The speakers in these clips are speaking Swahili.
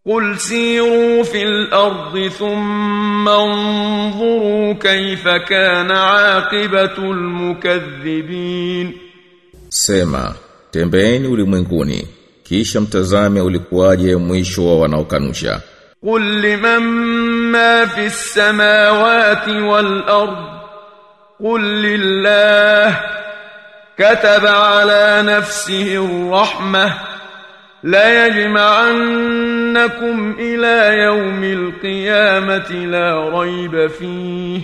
قل سيروا في الأرض ثم انظروا كيف كان عاقبة المكذبين Sema, tembeeni ulimwenguni, kisha mtazame ulikuwaje mwisho wa wanaokanusha. قل لمن ما في السماوات والأرض قل لله كتب على نفسه الرحمة لا يجمعنكم إلى يوم القيامة لا ريب فيه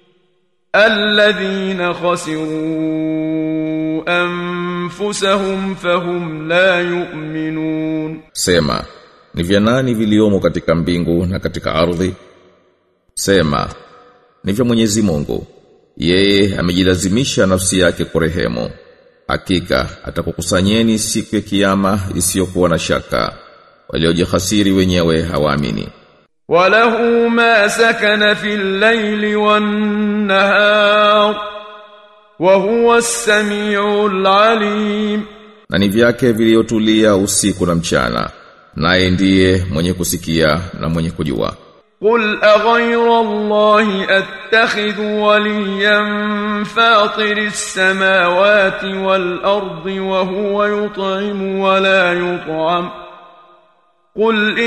الذين خسروا أنفسهم فهم لا يؤمنون Sema, ni vya nani viliomo katika mbingu na katika ardhi? Sema, ni vya Mwenyezi Mungu. Yeye amejilazimisha nafsi yake kurehemu. Hakika atakukusanyeni siku ya kiyama isiyokuwa na shaka. Waliojihasiri wenyewe hawaamini. وله ما سكن في الليل والنهار وهو السميع العليم Na ni vyake viliotulia usiku na mchana. Naye ndiye mwenye kusikia na mwenye kujua. قل أغير الله أتخذ وليا فاطر السماوات والأرض وهو يطعم ولا يطعم قل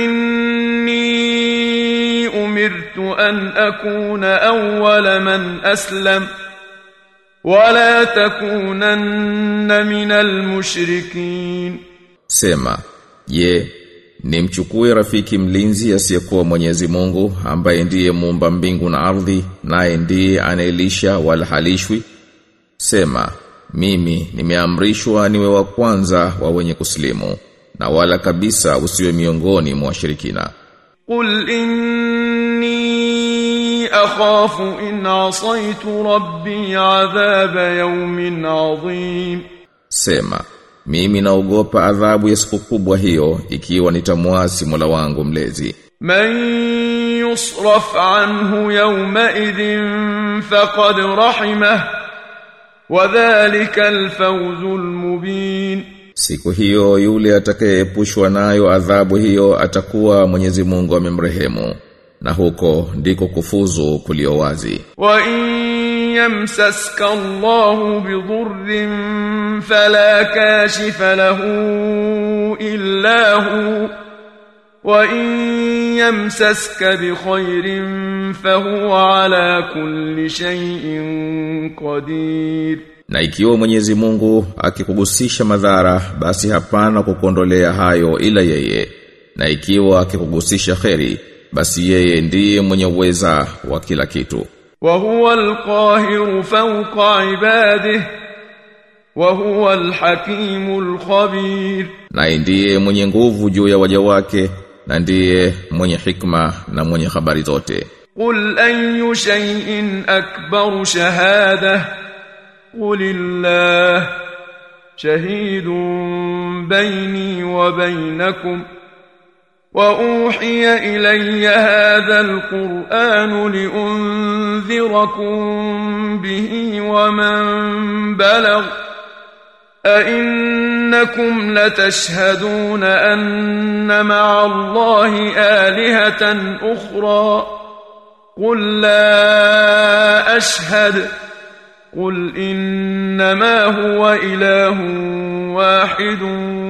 إني أمرت أن أكون أول من أسلم ولا تكونن من المشركين Sema, je, nimchukue rafiki mlinzi asiyekuwa Mwenyezi Mungu ambaye ndiye muumba mbingu na ardhi naye ndiye anaelisha wala halishwi? Sema, mimi nimeamrishwa niwe wa kwanza wa wenye kusilimu na wala kabisa usiwe miongoni mwa washirikina. قل إني أخاف إن عصيت ربي عذاب يوم عظيم Sema, mimi naogopa adhabu ya siku kubwa hiyo ikiwa nitamwasi Mola wangu mlezi. من يصرف عنه يومئذ فقد رحمه وذلك الفوز المبين Siku hiyo yule atakayeepushwa nayo adhabu hiyo atakuwa Mwenyezi Mungu amemrehemu na huko ndiko kufuzu kulio wazi. وإن يمسسك الله بضر فلا كاشف له إلا هو وإن يمسسك بخير فهو على كل شيء قدير Na ikiwa Mwenyezi Mungu akikugusisha madhara basi hapana kukuondolea hayo ila yeye. Na ikiwa akikugusisha kheri basi yeye ndiye mwenye uweza wa kila kitu. وهو القاهر فوق عباده وهو الحكيم الخبير Na ndiye mwenye nguvu juu ya waja wake na ndiye mwenye hikma na mwenye habari zote. قل أي شيء أكبر شهادة قل الله شهيد بيني وبينكم وأوحي إلي هذا القرآن لأنذركم به ومن بلغ أئنكم لتشهدون أن مع الله آلهة أخرى قل لا أشهد قل إنما هو إله واحد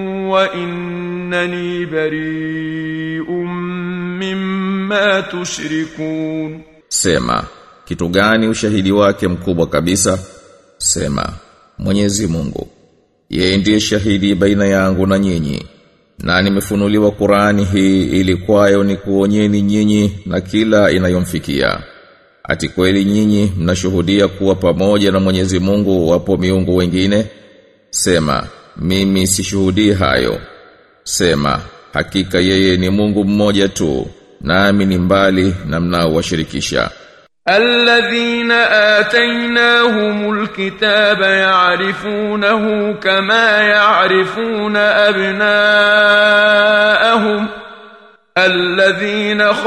وإنني بريء مما تشركون Sema, kitu gani ushahidi wake mkubwa kabisa? Sema, Mwenyezi Mungu. Yeye ndiye shahidi baina yangu na nyinyi. Na nimefunuliwa Qur'ani hii ili kwayo ni kuonyeni nyinyi na kila inayomfikia. Ati kweli nyinyi mnashuhudia kuwa pamoja na Mwenyezi Mungu wapo miungu wengine? Sema, mimi sishuhudii hayo. Sema, hakika yeye ni Mungu mmoja tu, nami ni mbali na mnaowashirikisha. الذين آتيناهم الكتاب يعرفونه كما يعرفون أبناءهم الذين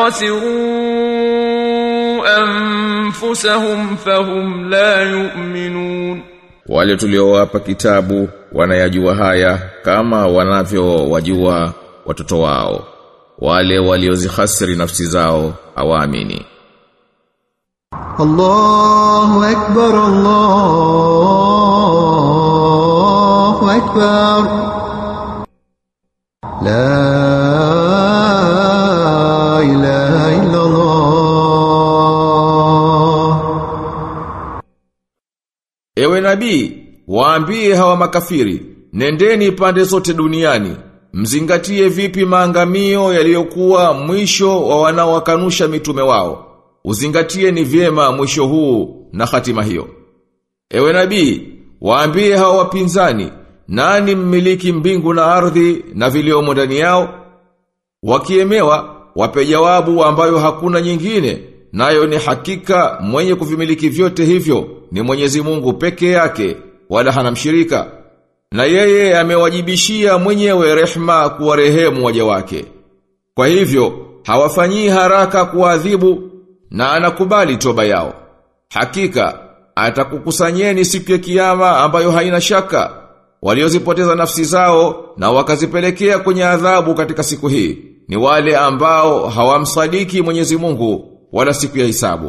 خسروا أنفسهم فهم لا يؤمنون Wale tuliowapa kitabu wanayajua haya kama wanavyowajua watoto wao. wale waliozihasiri nafsi zao hawaamini الله أكبر الله أكبر لا إله إلا الله Ewe nabii, waambie hawa makafiri, nendeni pande zote duniani, mzingatie vipi maangamio yaliyokuwa mwisho wa wanaowakanusha mitume wao. Uzingatie ni vyema mwisho huu na hatima hiyo. Ewe nabii, waambie hawa wapinzani, nani mmiliki mbingu na ardhi na viliomo ndani yao? Wakiemewa, wape jawabu ambayo hakuna nyingine, nayo ni hakika mwenye kuvimiliki vyote hivyo ni Mwenyezi Mungu peke yake, wala hana mshirika. Na yeye amewajibishia mwenyewe rehma kuwarehemu waja wake. Kwa hivyo, hawafanyii haraka kuadhibu na anakubali toba yao. Hakika, atakukusanyeni siku ya kiyama ambayo haina shaka, waliozipoteza nafsi zao na wakazipelekea kwenye adhabu katika siku hii, ni wale ambao hawamsadiki Mwenyezi Mungu wala siku ya hisabu.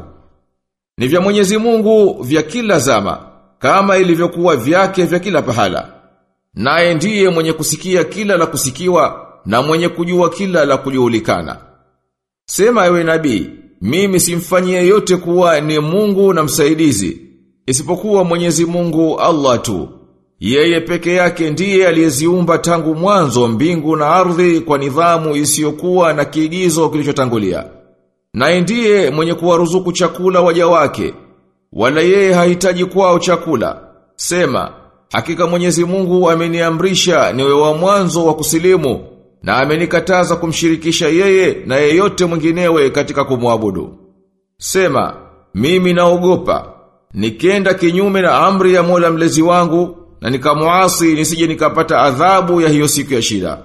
Ni vya Mwenyezi Mungu vya kila zama, kama ilivyokuwa vyake vya kila pahala. Naye ndiye mwenye kusikia kila la kusikiwa na mwenye kujua kila la kujulikana. Sema ewe nabii, mimi simfanyie yote kuwa ni Mungu na msaidizi, isipokuwa Mwenyezi Mungu Allah tu. Yeye peke yake ndiye aliyeziumba tangu mwanzo mbingu na ardhi kwa nidhamu isiyokuwa na kiigizo kilichotangulia. Na ndiye mwenye kuwaruzuku chakula waja wake, wala yeye hahitaji kwao chakula. Sema, hakika Mwenyezi Mungu ameniamrisha niwe wa mwanzo wa kusilimu na amenikataza kumshirikisha yeye na yeyote mwinginewe katika kumwabudu. Sema, mimi naogopa, nikenda kinyume na amri ya Mola mlezi wangu na nikamuasi nisije nikapata adhabu ya hiyo siku ya shida.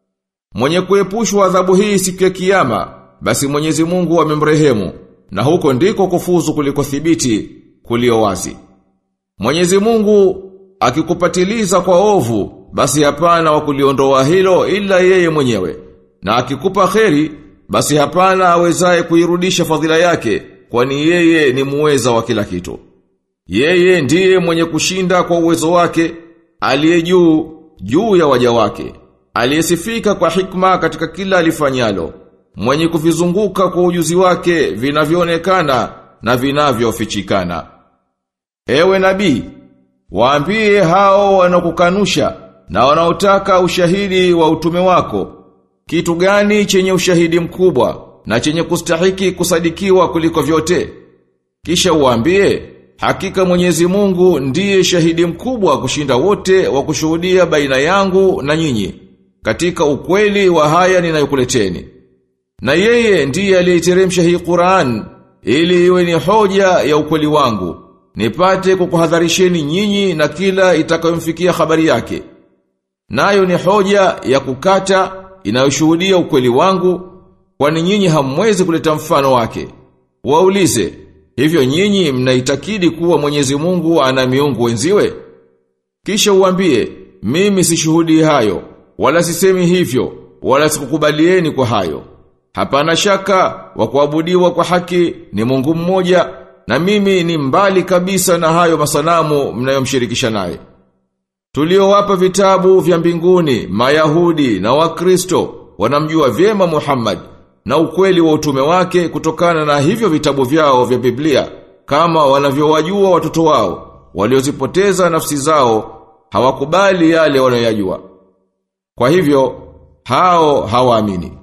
Mwenye kuepushwa adhabu hii siku ya kiyama, basi Mwenyezi Mungu amemrehemu na huko ndiko kufuzu kuliko thibiti kulio wazi. Mwenyezi Mungu akikupatiliza kwa ovu, basi hapana wa kuliondoa hilo ila yeye mwenyewe. Na akikupa kheri, basi hapana awezaye kuirudisha fadhila yake, kwani yeye ni muweza wa kila kitu. Yeye ndiye mwenye kushinda kwa uwezo wake, aliye juu, juu ya waja wake, aliyesifika kwa hikma katika kila alifanyalo, mwenye kuvizunguka kwa ujuzi wake vinavyoonekana na vinavyofichikana. Ewe nabii, waambie hao wanakukanusha na wanaotaka ushahidi wa utume wako. Kitu gani chenye ushahidi mkubwa na chenye kustahiki kusadikiwa kuliko vyote? Kisha uambie, hakika Mwenyezi Mungu ndiye shahidi mkubwa kushinda wote wa kushuhudia baina yangu na nyinyi katika ukweli wa haya ninayokuleteni. Na yeye ndiye aliyeteremsha hii Qur'an ili iwe ni hoja ya ukweli wangu nipate kukuhadharisheni nyinyi na kila itakayomfikia habari yake. Nayo ni hoja ya kukata inayoshuhudia ukweli wangu, kwani nyinyi hamwezi kuleta mfano wake. Waulize, hivyo nyinyi mnaitakidi kuwa Mwenyezi Mungu ana miungu wenziwe? Kisha uambie, mimi sishuhudi hayo, wala sisemi hivyo, wala sikukubalieni kwa hayo. Hapana shaka wa kuabudiwa kwa haki ni Mungu mmoja na mimi ni mbali kabisa na hayo masanamu mnayomshirikisha naye. Tuliowapa vitabu vya mbinguni, Mayahudi na Wakristo wanamjua vyema Muhammad na ukweli wa utume wake kutokana na hivyo vitabu vyao vya Biblia kama wanavyowajua watoto wao waliozipoteza nafsi zao hawakubali yale wanayojua. Kwa hivyo hao hawaamini.